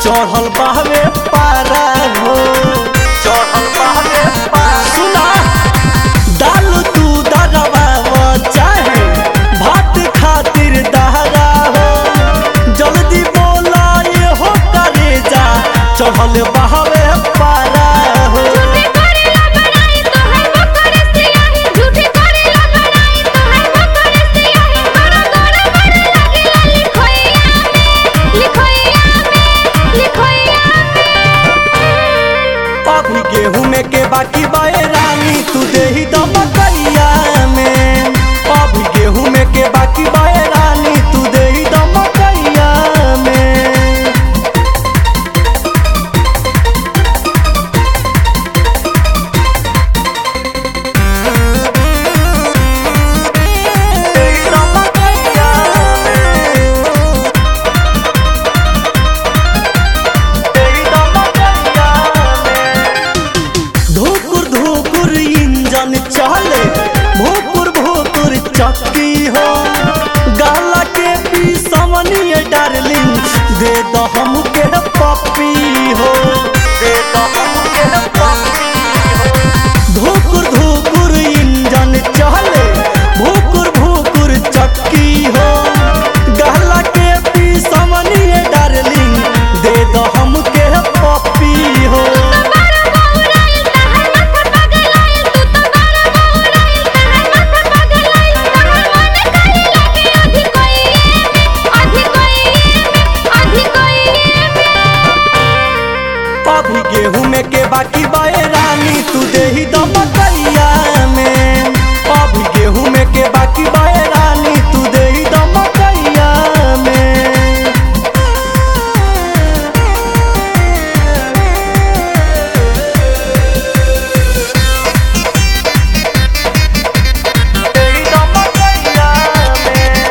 चढ़ल बहवे पारा हो चढ़ल बहवे पारा सुना दाल तू दरवा चाहे भात खातिर दहरा हो जल्दी बोला ये हो करे जा चढ़ल बहवे पारा हो झूठे करेला बड़ाई तोहर बकर से आही झूठे करेला बड़ाई तोहर बकर से आही बड़ा गोरा बड़ा लगेला लिखोइया में लिखोइया में लिखोइया में अभी गेहूं में के बाकी बाए रानी तू देही दमकैया में अभी गेहूं में के बाकी बाए रानी तू देही दमकैया में देही दमकैया में देही दमकैया में धुकुर धुकुर इंजन चले भोकुर भोकुर चक्की हो गाला के पी समनिए डार्लिंग दे दो हमके पप्पी हो दे दो हमके पप्पी हो धुकुर धुकुर इंजन चले भोकुर भोकुर चक्की हो गाला के पी समनिए डार्लिंग दे दो हमके पप्पी हो बारा बहुराइल तहर माथा पगलाइल तू तो बारा बहुराइल तहर माथा पगलाइल तहर मन करे लगे अधि कोइए में अधि कोइए में अधि कोइए में अभी गेहूं में के बाकी बाए रानी तू देही दमकैया में अभी गेहूं में के बाकी बाए रानी तू देही दमकैया में देही दमकैया में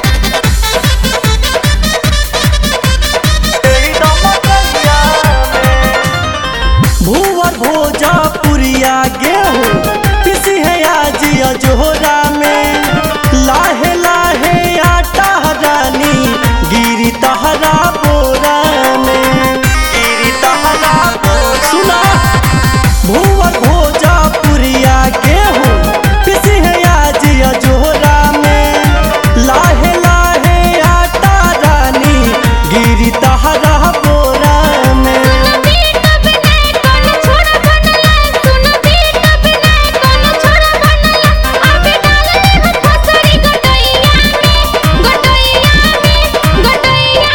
देही दमकैया में भूवर भोजा पुरिया गेहूं पिसी है आज अजोरा में लाहे लाहे आटा रानी गिरी तहरा बोरा में गिरी तहरा बोरा सुना भूवर भोजा पुरिया गेहूं पिसी है आज अजोरा में लाहे लाहे आटा रानी गिरी तहरा बोरा में बीट बिना कोनो छोरा बनला सुन बीट बिना कोनो छोरा बनला अबे डाल दे हो फसरी गटैया में गटैया में गटैया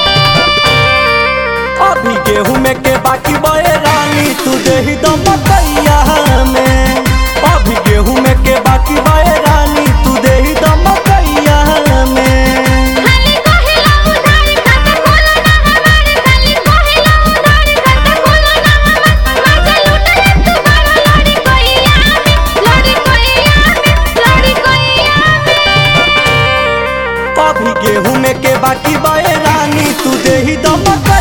में अभी गेहूं में के बाकी बए रानी तू देही दमकैया में अभी गेहूं में के बाकी बए रानी तू देही दमकैया में खाली कहेला उधार खाता खोलो ना हमार खाली कहेला उधार खाता खोलो ना हमार मजा लूटले तू बड़ा लड़ी कोइया में लड़ी कोइया में लड़ी कोइया में अभी गेहूं में के बाकी बए रानी तू देही दमकैया